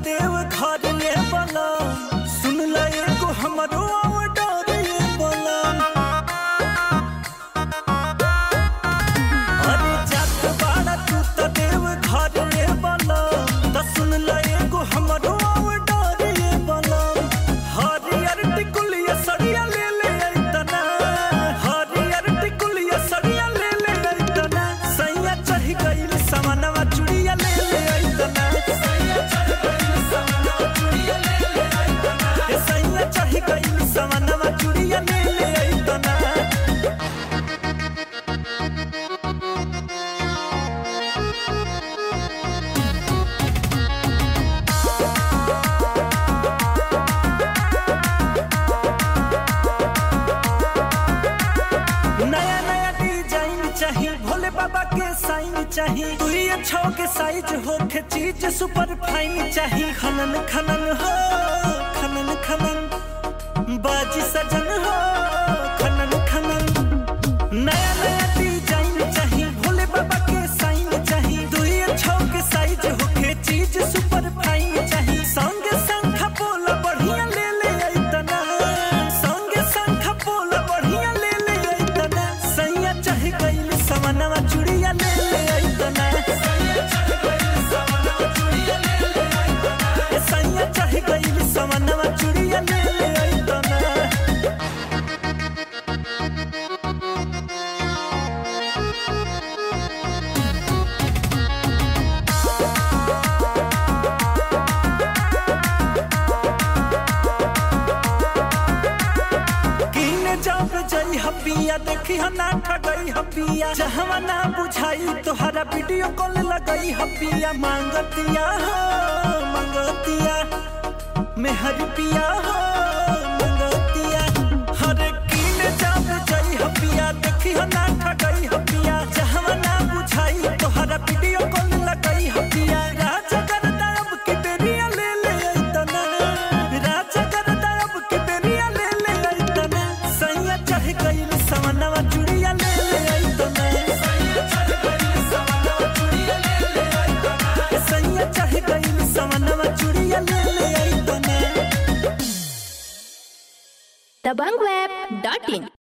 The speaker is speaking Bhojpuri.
देव घर ये बला सुन ल एगो हमरो ऑर्डर ये बला अरे जात बाड़ा तू त देव घर ये बला त सुन ल एगो हमरो ऑर्डर ये बला हरियर टिकुलिया सड़िया ले ले अइतना हरियर टिकुलिया सड़िया ले ले अइतना सैया चढ़ गइल सामानवा चुड़िया ले ले अइतना सैया चढ़ गइल सामानवा चुड़िया ले ले अइतना ए सैया चढ़ गइल सामानवा चुड़िया ले ले अइतना नया नया डिजाइन चाहिए भोले बाबा के साइन चाहिए तू ये छो के साइज हो के चीज सुपर फाइन चाहिए खनन खनन हो खनन खनन बाजी सजन हो खनन खनन नया नया डिजाइन चाहिए भोले बाबा के साइन चाहिए तू ये छो के साइज हो के चीज सुपर फाइन चाहिए संग संग बोला बढ़िया ले ले अइतना संग संग बोला बढ़िया ले ले अइतना सैया चाह गइल समनवा चुड़िया ले ले अइतना सैया चाह गइल समनवा चुड़िया ले ले अइतना ए सैया चाह गइल समनवा चुड़िया ले ले अइतना कीने जब जई हपिया देखी ह ना ठगई हपिया जहवा ना बुझाई तोहरा वीडियो कॉल लगई हपिया मांगतिया हो मांगतिया मेहर पिया हो मांगतिया हरे कीने जब जई हपिया देखी ह ना ठगई हपिया जहवा ना बुझाई तोहरा वीडियो कॉल लगई हपिया राजा करता अब के बेरिया ले ले अइतना राजा करता अब के बेरिया ले ले अइतना सैया चढ़ गइल समनवा चुड़िया ले ले अइतना सैया चढ़ गइल समनवा चुड़िया ले ले अइतना सैया चढ़ गइल समनवा चुड़िया ले ले अइतना दबंगweb.in